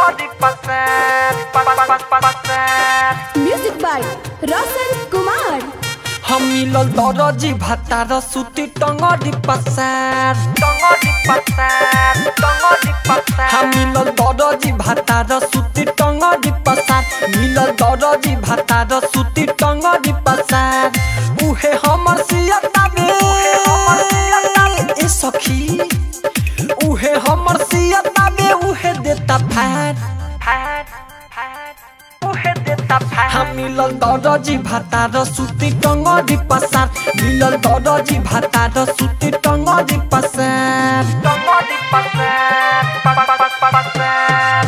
टंगड़ी पसार पसार म्यूजिक बाय रोशन कुमार हम मिलल दरजी भातार सुती टंगड़ी पसार टंगड़ी पसार टंगड़ी पसार हम मिलल दरजी भातार सुती टंगड़ी पसार मिलल दरजी भातार सुती टंगड़ी पसार उहे हमर सियता बे ए सखी उहे हमर सियता बे उहे देता फैट फैट फैट उहे देता फैट हम मिलल दरजी भातार सुती टंगड़ी पसार मिलल दरजी भातार सुती टंगड़ी पसार टंगड़ी पसार पसार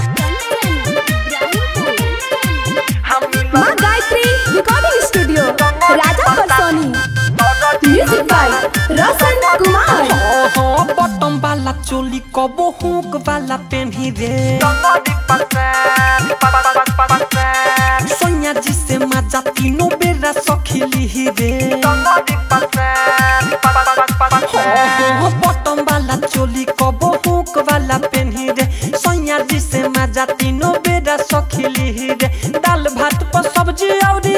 हम माँ Gayatri recording studio Raja Parsoni music by Roshan Kumar ओहो बटम वाला चोली कबो हुक वाला पेन्ही रे टंगड़ी पसार पसार सोनिया जी से मजा तीनों बेरा सखिली रे टंगड़ी पसार पसार ओहो बटम वाला चोली कबो हुक वाला पेन्ही रे सोनिया जी से मजा तीनों बेरा सखिली रे दाल भात पर सब्जी औरी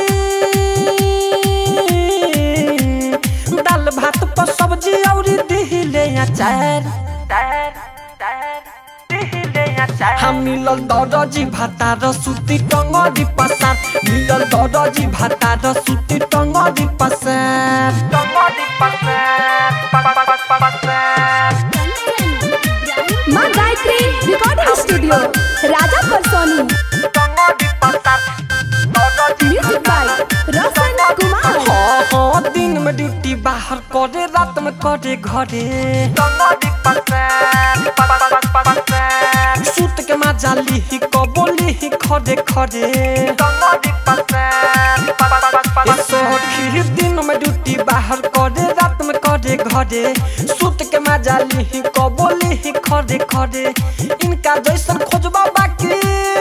दाल भात पर सब्जी औरी दिहिले अचार टायर टायर दिहिले या टायर हम मिलल दरजी भातार सुती टंगड़ी पसार मिलल दरजी भातार सुती टंगड़ी पसार टंगड़ी पसार पसार माँ गायत्री रिकॉर्डिंग स्टूडियो राजा परसोनी टंगड़ी पसार म्यूजिक बाय रोशन कुमार हाँ हाँ दिन में ड्यूटी बाहर करे रात में करे घरे टंगड़ी पसार पसार सूत के मजा लिही कबो लिही खरे खरे टंगड़ी पसार ए सखी दिन में ड्यूटी बाहर करे रात में करे घरे सूत के मजा लिही कबो लिही खरे खरे इनका जैसन खोजबा बाकी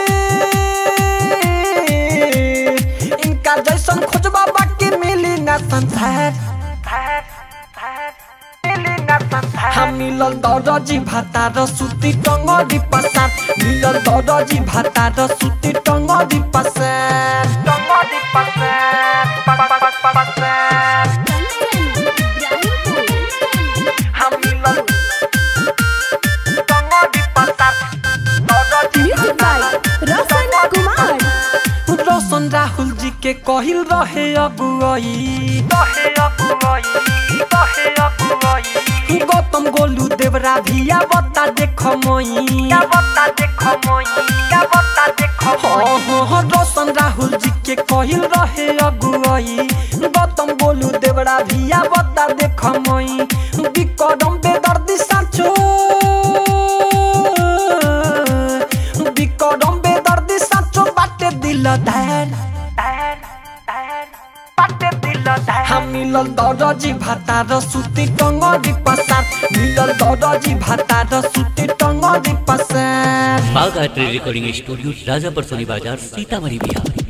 इनका जैसन खोजबा बाकी मिली ना संसार टायर टायर दिल्ली ना संसार हम मिलल दरजी भातार सुती टंगड़ी पसार मिलल दरजी भातार सुती टंगड़ी पसार टंगड़ी पसार पसार हम मिलल टंगड़ी पसार म्यूजिक बाय रोशन कुमार रोशन राहुल जी के कहिल रहे अगुआई कहे अगुआई कहे अगुआई गौतम गोलू देवरा भिया बता देख मई क्या बता देखो मोई क्या बता देखो मोई हाँ हाँ रोशन राहुल जी के कहिल रहे अगुआई गौतम गोलू देवरा भिया बता देख मई विक्रम बेदर्दी साचो विक्रम बेदर्दी साचो बाटे दिल धैन टायर टायर पाटे दिल टायर हम मिलल दरजी भातार सुती टंगड़ी पसार मिलल दरजी भातार सुती टंगड़ी पसार बाग art recording studio Rajapar Soni बाजार सीतामढ़ी बिहार